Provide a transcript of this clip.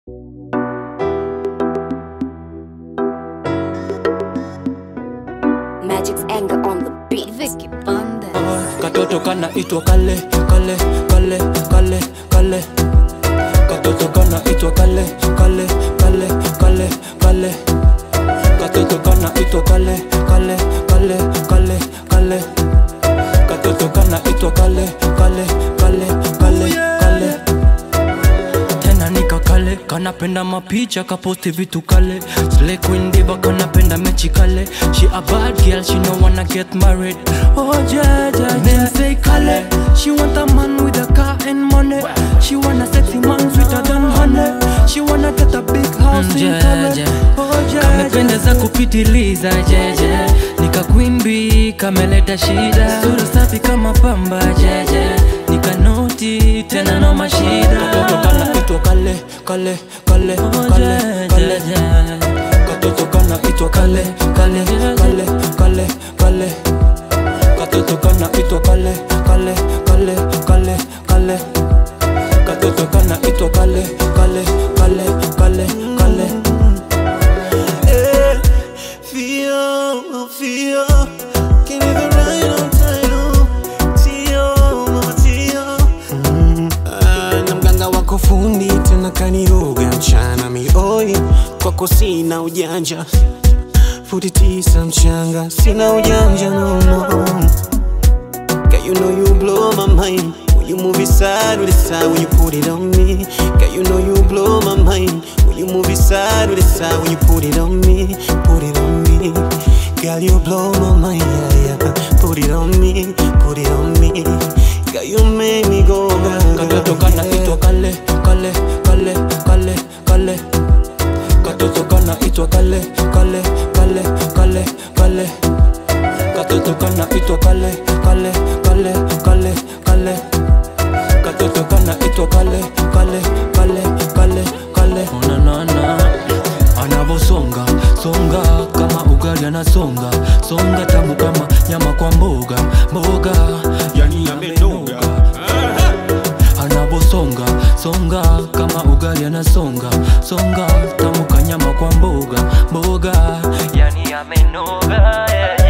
Magic's anger on the beat. Vicky Bandes. katoto kana itwa kale kale kale kale kale katoto kana itwa kale kale kale kale kale katoto kana itwa kale kale kale kale kale katoto kana itwa kale kale kale kale kale tena nika kale kanapenda mapicha kaposti vitu kale Slay queen diva kanapenda mechi kale she a bad girl she no wanna get married oh yeah yeah men say kale she want a man with a car and money she want a sexy man sweeter than honey she wanna get a big house in kale oh yeah kamependeza kupitiliza jeje nika queen bee kameleta shida sura safi kama pamba jeje nikanoti tena no mashida katoto kana itwa kale kale kale kale kale katoto kana itwa kale kale kale kale kale katoto kana itwa kale kale kale kale kale katoto kana itwa kale kale kale kale kale Eh, Feel, feel, can't even ride on time. Tio, mama Tio. Ah, na mganga wako fundi tena kaniroga mchana mioi kwako sina ujanja futi tisa mchanga sina ujanja no, no. Girl, you know you blow my mind When you move it side with it side When you put it on me Girl, you know you blow my mind When you move it side with it side When you put it on me Put it on me Girl, you blow my mind yeah, yeah. Put it on me Put it on me Girl, you make me go katoto kana itwa kale kale kale kale kale katoto kana itwa kale kale kale kale kale katoto kana itwa kale kale kale kale kale katoto kana itwa kale kale kale kale kale onanana anavosonga songa kama ugali anasonga songa tamu kama nyama kwa mboga mboga yani amenoga anavosonga songa kama ugali anasonga songa tamu kanyama kwa mboga mboga yani amenoga yeah.